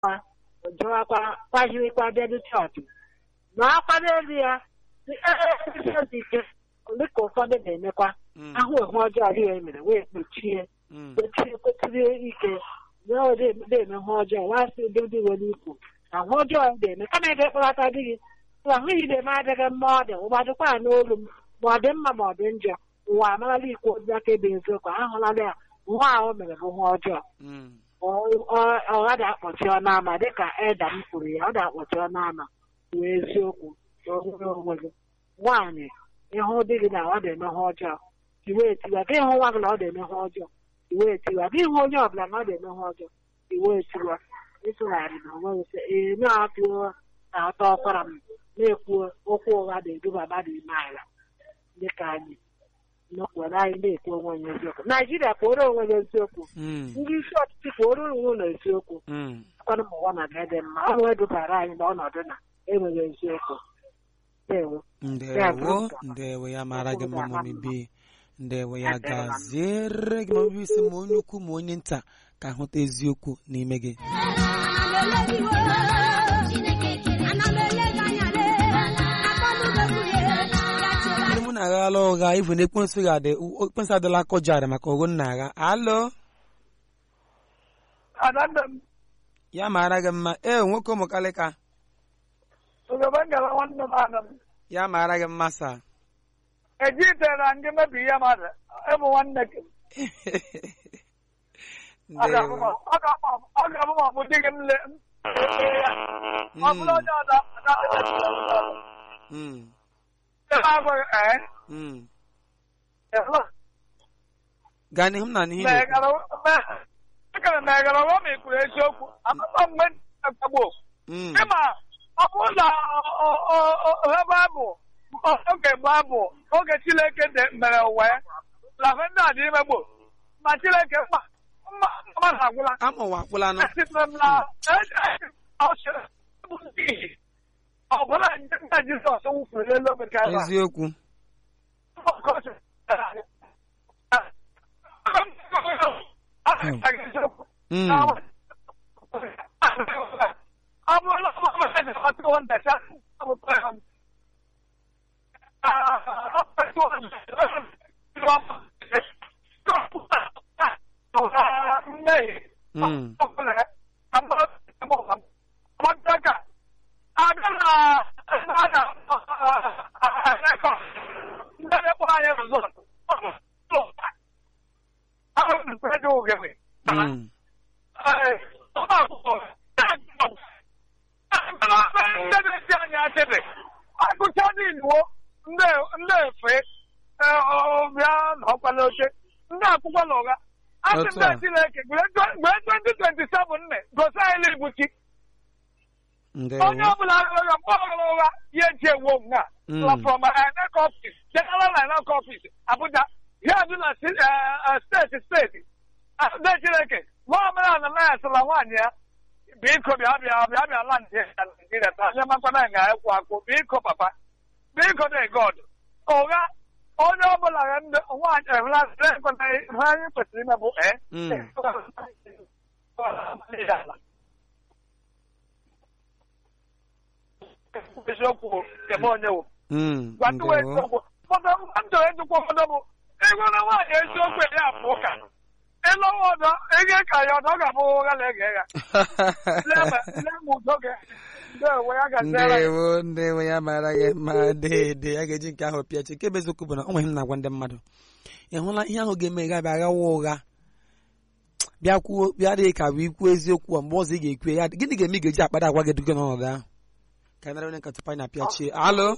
jụwakwa kwahirikwa bịado chọọchị ma akwado elu ya dị ike dịka ụfọdụ na-emekwa ahụ ihe ọjọọ dị ya mere wee kpuchie kpuchie kwetiri ike na-eme ihe ọjọọ wasị ndị ndị nwere ikwu ahụ ọjọọ na-eme kama ị ga-ekpọlata di gị ahụ ile m adịghị mma ọ dị ụgbadịkwa n'olu m ma ọ dị mma ma ọ dị njọ ụwa amarala ikwu ozi aka ebe eziokwu ahụlala ya nwa ahụ mere bụ ihe ọjọọ ọ gaghị akpọchi ọnụ ama dịka eda m kwuru ya ọ ga-akpọchi ọnụ ama wee eziokwu n'onwere onwe gị nwaanyị ịhụ di gị na ọ na-eme ihe ọjọọ iwe etiwa gị hụ nwa gị na ọ na-eme ihe ọjọọ iwe etiwa gị hụ onye ọbụla na ọ na-eme ihe ọjọọ iwe etiwa ịtụgharị na onwe gị ee na-atụo na ọtọ ọkwara m na-ekwu okwu ụgha na-eduba mmadụ ime ala dịka anyị nọkwara anyị na-ekwu onwe anyị eziokwu naijiria kwụrụ onwe gị eziokwu ndị isi ọchịchị kwụrụ onwe na eziokwu akwanụ m ụwa na dị mma ọ wee dubara anyị n'ọnọdụ na enweghị eziokwu ndewo ndewo ya mara gị mma mami bi ndewo ya gaziere gị ma isi ma onye ukwu ma onye nta ka hụta eziokwu n'ime gị ndị mụ na-aghala ụgha ivu na ekwensu ga-adị ekwensu adịla akọjarị maka ogo nna agha alo ya mara gị mma ee nwoke ụmụkalịka ya mara gị mma saa ejitere ndị mebi ihe mmadụ ịbụ nwanne gị ọ ga-abụ ma bụ di gị mle ọ bụrụ onye ọzọ gaa n'ihu m na n'ihe ekere na egara ọwa ma ikwuru eziokwu amata mgbe akpagbo ịma ọ bụrụ na ebe abụ oge babụ oge Chineke mere wee lafe ndị a dị imegbo ma Chineke mmadụ agwụla amụwa akpụlanụ ọ bụla nje Jizọs wụfuru n'elu obe ka eziokwu ọ bụrụ na ọtụtụ ntacha agụcha niile ndị efe bịa nọkwala oche ndị akwụkwọ ụgha asị ndị Chineke mgbe 2027 nne gosi anyị ibuchi onye ọbụla aghaghị mkpọghara ụgha ya eji ewu nga from INEC office general INEC office Abuja ya dị na steeti steeti ndị Chineke nwa ọbụla na na asịla nwaanyị ya biko bịa bịa bịa bịa la ndị Naijiria taa nye makwana ga-ekwu akwụ biko papa biko de God ụgha onye ọbụla ndị nwaanyị ehụlasị ekweta ihe anyị kwesịrị ime bụ ee eziokwu eme onye wụ gwatuwa eziokwu ndụ ejikwa ụfọdụ bụ ego na nwaanyị eziokwu ya bụ ụka ịlụ ọdọ ego ka ya ọdọ ga-abụ ụgha na ege ya ndewo ndewo ya mara gị ma dede ya ga-eji nke ahụ pịachi nke bụ eziokwu bụ na ọ nweghị m na-agwa ndị mmadụ ị hụla ihe ahụ ga-eme ga bịa ghawa ụgha bịa kwuo bịa dị ka bụ ikwu eziokwu mgbe ọzọ ị ga-ekwu ya gịnị ga-eme ị ga-eji akpara agwa gị duga n'ọnọdụ ahụ ka nara onye nkata panya pịachie alo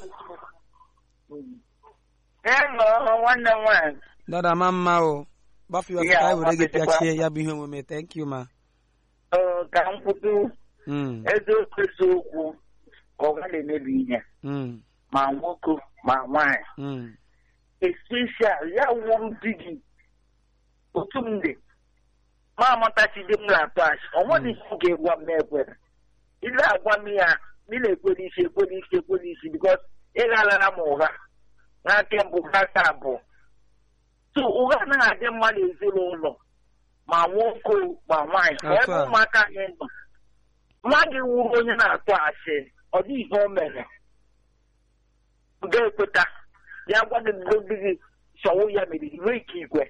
nwanne m nwaanyị dada ma mma o gbafe ya ka anyị were gị pịachie ya bụ ihe omume thank you ma ka m kwutu eziokwu eziokwu ka ọ gaghị emebi ihe ma nwoke ma nwaanyị especial ya wụrụ di gị otu m dị ma amatachi di m na-atụ achị ọ nweghị ihe m ga-egwa m na-ekwere ị na-agwa m ya ị na-ekwere isi ekwere isi ekwere isi bikos ị ghalara m ụgha n'aka mbụ n'aka abụọ so ụgha anaghị adị mma n'ezinụlọ ma nwoke ma nwaanyị ma ebe ụmụaka anyị nọ nwa gị wuru onye na-atụ asị ọ dị ihe o mere ga-ekweta ya gwa gị ndị gị sọwụ ya mere iwe ike igwe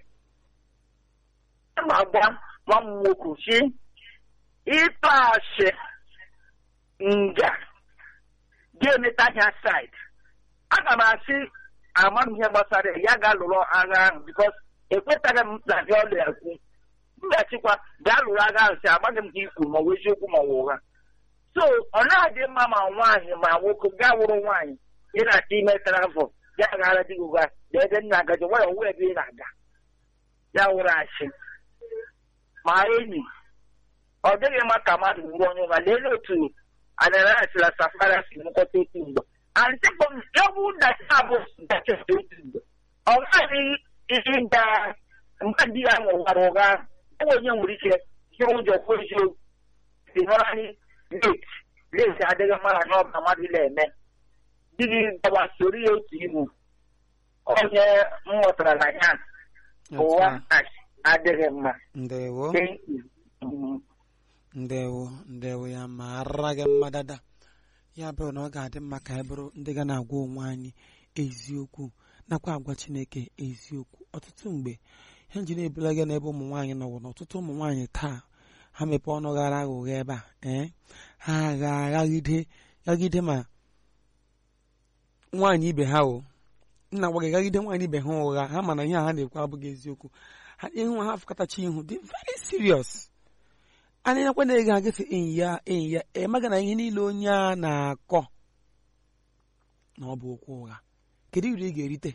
ma gwa nwa m nwoke si ịtụ asị nga ga-emeta ya said aga m asị amaghị m ihe gbasara ya ya ga-alụrụ agha ahụ bikos ekwetaghị m na gị ọla ekwu mgbachikwa gaa lụrụ agha ahụ si amaghị m ka ikwu ma ọ bụ eziokwu ma ọ bụ ụgha so ọ na-adị mma ma nwaanyị ma nwoke gaa wụrụ nwaanyị ị na-achọ ime travel ya gara dị gị ụgha ebe nna agaji nwayọ nwa ebe ị na-aga ya wụrụ achị ma enyi ọ dịghị mma ka mmadụ wuru onye ụgha lelee otu anarasila safara si nkọta otu mgbe antịkpọ ewu dachi abụ dachi otu mgbe ọ gaghị ịga mgbe di ya nwụwara ụgha ahụ onye nwere ike jiri ụjọ kwuo eziokwu si nọrọ anyị leti leti adịghị mma na ọba mmadụ na-eme di gị gawa soro ya otu ibu onye m ghọtara na ya ụwa adịghị mma ndewo Thank you. Mhm. ndewo ndewo ya mara gị mma dada ya bụrụ na ọ ga-adị mma ka anyị bụrụ ndị ga na-agwa onwe anyị eziokwu nakwa agwa chineke eziokwu ọtụtụ mgbe ihe nji na-ebula gị n'ebe ụmụ nwaanyị nọwụ na ọtụtụ ụmụ nwaanyị taa ha mepee ọnụ ghara agha ụgha ebe a ee ha agha aghagide ghagide ma nwaanyị ibe ha o nna gwa gị ghagide nwaanyị ibe ha ụgha ha mana ihe a ha na-ekwu abụghị eziokwu ha ihu ha afụkọtacha ihu dị very serious anyị nyekwa na ego agafe enyi ya enyi ya emaga na ihe niile onye a na-akọ na ọ bụ okwu ụgha kedu uru ị ga-erite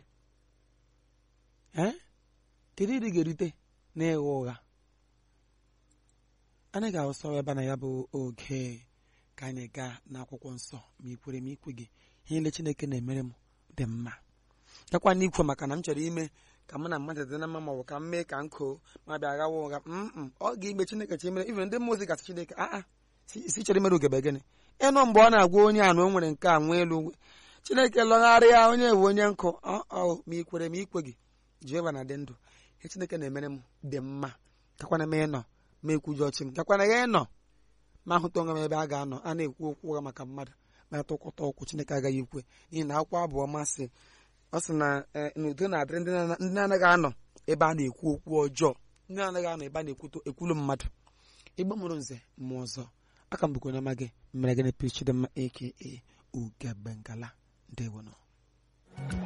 ee kedu uru ị ga-erite na ịgha ụgha anyị ga-awụsawa ebe a na ya bụ oge ka anyị gaa n'akwụkwọ nsọ ma ikwere ma ikwe gị ihe niile chineke na-emere m dị mma gakwa n'ikwe maka na m chọrọ ime ka mụ na mmadụ dị na mma ma ọ bụ ka m mee ka m koo ma bịa ghawa ụgha mm ọ ga-ime chineke chi mere ibe ndị mmụọ ozi gasị chineke aa si chere mere ugebe gịnị ịnụ mgbe ọ na-agwa onye a na o nwere nke a nwa elu chineke lọgharịa onye bụ onye nkụ ọ ma ikwere ma ikwe gị jehova na dị ndụ ihe chineke na-emere m dị mma kakwana m ịnọ ma ekwuji ọchị m kakwana ya ịnọ ma ahụta onwe m ebe a ga-anọ a na-ekwu okwu ụgha maka mmadụ ma atụkọta ọkwụ chineke agaghị ekwe n'ihi na akwụkwọ abụọ masị ọ sị na n'udo na-adịrị ndị na-anaghị anọ ebe a na-ekwu okwu ọjọọ ndị na-anaghị anọ ebe a na-ekwulu mmadụ igbo mụrụ nze mmụọ ọzọ aka m bụkwa onye gị mere gị na piri chidimma aka ugegbe ngala ndewono